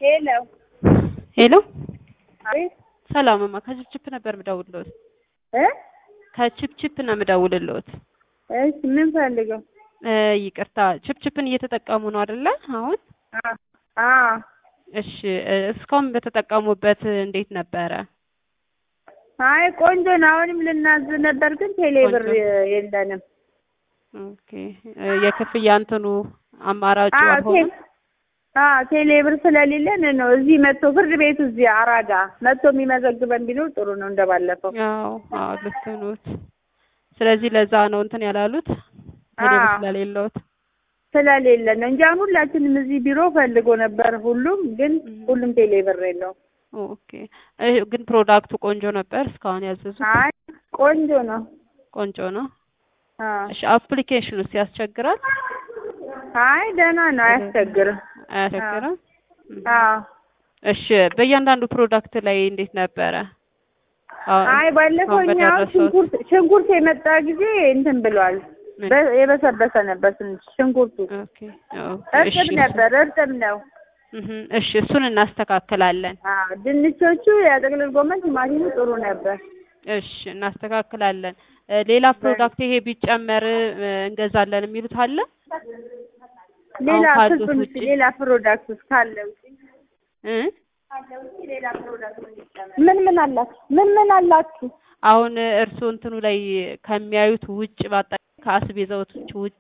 ሄሎ ሄሎ አቤት ሰላምማ ከችፕችፕ ነበር ምደውልልዎት። እ ከችፕችፕ ነው ምደውልልዎት። እሺ ምን ፈልገው? እ ይቅርታ ችፕችፕን እየተጠቀሙ ነው አይደለ? አሁን አ አ እሺ እ እስካሁን በተጠቀሙበት እንዴት ነበረ? አይ ቆንጆ ነው። አሁንም ልናዝ ነበር ግን ቴሌብር ቆንጆ። የለንም። ኦኬ እ የክፍያ እንትኑ አማራጩ አ አልሆነም? አ ቴሌብር ስለሌለን ነው እዚህ መጥቶ ፍርድ ቤቱ እዚህ አራዳ መጥቶ የሚመዘግበን ቢኖር ጥሩ ነው እንደባለፈው። አዎ አዎ ልክ ነዎት። ስለዚህ ለዛ ነው እንትን ያላሉት ቴሌብር አዎ። ስለሌለዎት። ስለሌለን ነው እንጂ አሁን ሁላችንም እዚህ ቢሮ ፈልጎ ነበር ሁሉም ግን እም። ሁሉም ቴሌብር የለውም። ኦኬ እ ግን ፕሮዳክቱ ቆንጆ ነበር እስካሁን ያዘዙት? አይ ቆንጆ ነው። ቆንጆ ነው። አ እሺ አፕሊኬሽኑስ ያስቸግራል? አይ ደህና ነው አያስቸግርም። አያስቸግርም? እም። አዎ እሺ በእያንዳንዱ ፕሮዳክት ላይ እንዴት ነበረ? አሁን አይ ባለፈው አሁን እኛ በደረሰዎት? ሽንኩርት ሽንኩርት የመጣ ጊዜ እንትን ብሏል። ምን? በ- የበሰበሰ ነበር ትንሽ ሽንኩርቱ ኦኬ ኦኬ እሺ እርጥብ ነበር፣ እርጥብ ነው። እህ እሺ እሱን እናስተካክላለን። አዎ ድንቾቹ የጥቅልል ጎመን ቲማቲሙ ጥሩ ነበር። እሺ እናስተካክላለን። እ ሌላ ፕሮዳክት ይሄ ቢጨመር እ እንገዛለን የሚሉት አለ? ሌላ አሁን ካሉት ፍጹም ውጪ? ሌላ ፕሮዳክት ውስጥ ካለ ውጪ እ ሌላ ፕሮዳክት ምን ምን አላችሁ? ምን ምን አላችሁ? አሁን እርስዎ እንትኑ ላይ ከሚያዩት ውጭ በአጠቃላይ ከአስቤዛዎቹ ውጪ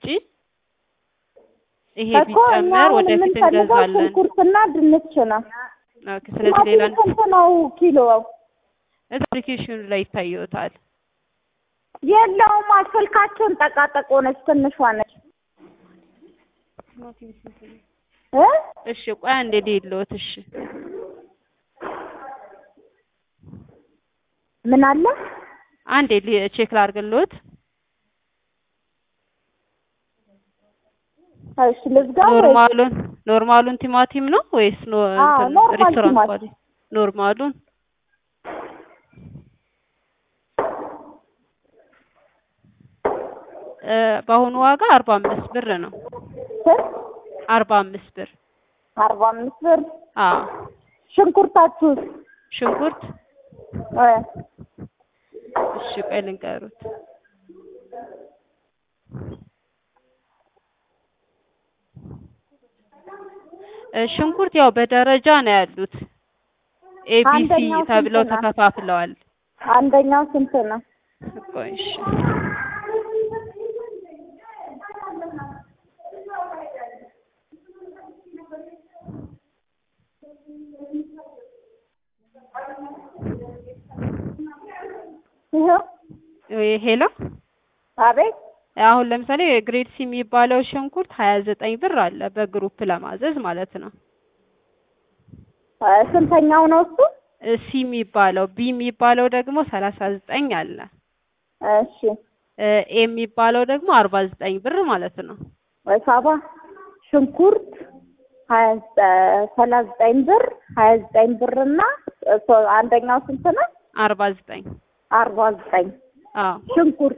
ይሄ እኮ እኛ ቢጨመር አሁን ወደፊት የምንፈልገው እንገዛለን። ሽንኩርትና ድንች ነው። ኦኬ ስለዚህ ሌላ ቲማቲም ስንት ነው ኪሎ? እዛ አፕሊኬሽኑ ላይ ይታየዎታል። የለውም ስልካቸውን ጠቃጠቅ ሆነች ትንሿ ነች እ እሺ ቆይ አንዴ ልሂድልዎት። እሺ ምን አለ? አንዴ ሊ- ቼክ ላድርግልዎት። እሺ ልዝጋው ወይ? ኖርማሉን ኖርማሉን ቲማቲም ነው ወይስ ኖ አዎ፣ እንትን ኖርማል ሬስቶራንት ቲማቲም። ኳሊቲ? ኖርማሉን እ በአሁኑ ዋጋ አርባ አምስት ብር ነው። ስንት? አርባ አምስት ብር አርባ አምስት ብር። አዎ። ሽንኩርታችሁስ? ሽንኩርት እ እሺ ቆይ ልንገሩት። እ ሽንኩርት ያው በደረጃ ነው ያሉት። ኤቢሲ አንደኛው ስንት ተብለው ነው? ተከፋፍለዋል። አንደኛው ስንት ነው? ቆይ እሺ ይኸው ወይ ሄሎ አቤት አሁን ለምሳሌ ግሬድ ሲ የሚባለው ሽንኩርት ሀያ ዘጠኝ ብር አለ በግሩፕ ለማዘዝ ማለት ነው። እ ስንተኛው ነው እሱ? እ ሲ የሚባለው ቢ የሚባለው ደግሞ ሰላሳ ዘጠኝ አለ። እሺ እ ኤ የሚባለው ደግሞ አርባ ዘጠኝ ብር ማለት ነው። ወይ ሳባ ሽንኩርት ሀያ ዘጠ- ሰላሳ ዘጠኝ ብር ሀያ ዘጠኝ ብር እና እሱ አንደኛው ስንት ነው? አርባ ዘጠኝ አርባ ዘጠኝ አዎ ሽንኩርት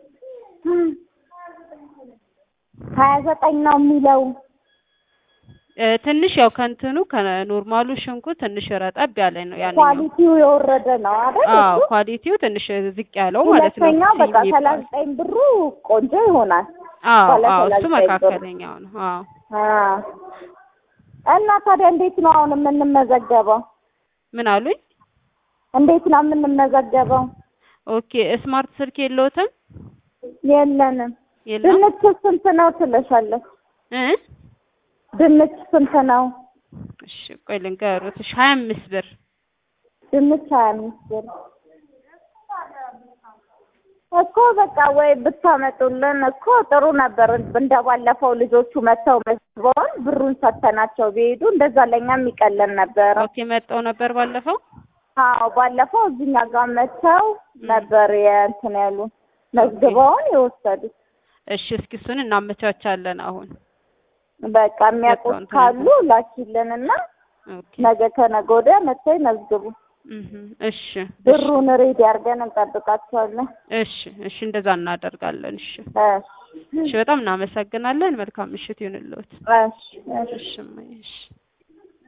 ሀያ ዘጠኝ ነው የሚለው እ ትንሽ ያው ከእንትኑ ከኖርማሉ ሽንኩርት ትንሽ ረጠብ ያለ ነው ያንኛው። ኳሊቲው የወረደ ነው አይደል? አዎ እሱ? ኳሊቲው ትንሽ ዝቅ ያለው ማለት ነው። ሁለተኛው ሲ በቃ የሚባለው። ሰላሳ ዘጠኝ ብሩ ቆንጆ ይሆናል። አዎ ባለ አዎ ሰላሳ እሱ ዘጠኝ ብር። መካከለኛው ነው። አዎ አ እና ታዲያ እንዴት ነው አሁን የምንመዘገበው? ምን አሉኝ? እንዴት ነው የምንመዘገበው? ኦኬ ስማርት ስልክ የለዎትም? የለንም። የለም ድንች ስንት ነው ትለሻለች? እ ድንች ስንት ነው? እሺ ቆይ ልንገሩት። እሺ ሀያ አምስት ብር ድንች ሀያ አምስት ብር እኮ በቃ ወይ ብታመጡልን እኮ ጥሩ ነበር። እንደባለፈው ልጆቹ መጥተው መዝግበውን ብሩን ሰተናቸው ቢሄዱ እንደዛ ለእኛም ይቀለን ነበረ። ኦኬ መጣው ነበር ባለፈው። አዎ ባለፈው እዚኛ ጋር መጥተው ነበር የእንትን ያሉ መዝግበውን የወሰዱት። እሺ እስኪ እሱን እናመቻቻለን አሁን። በቃ የሚያውቁት እንትን ካሉ ላኪልንና ኦኬ ነገ ከነገ ወዲያ መጥተው ይመዝግቡ። እህ እሺ እሺ ብሩን ሬዲ አድርገን እንጠብቃቸዋለን። እሺ እሺ እንደዛ እናደርጋለን። እሺ እሺ እሺ በጣም እናመሰግናለን። መልካም ምሽት ይሁንልዎት። እሺ እሺ እሺ እማዬ፣ እሺ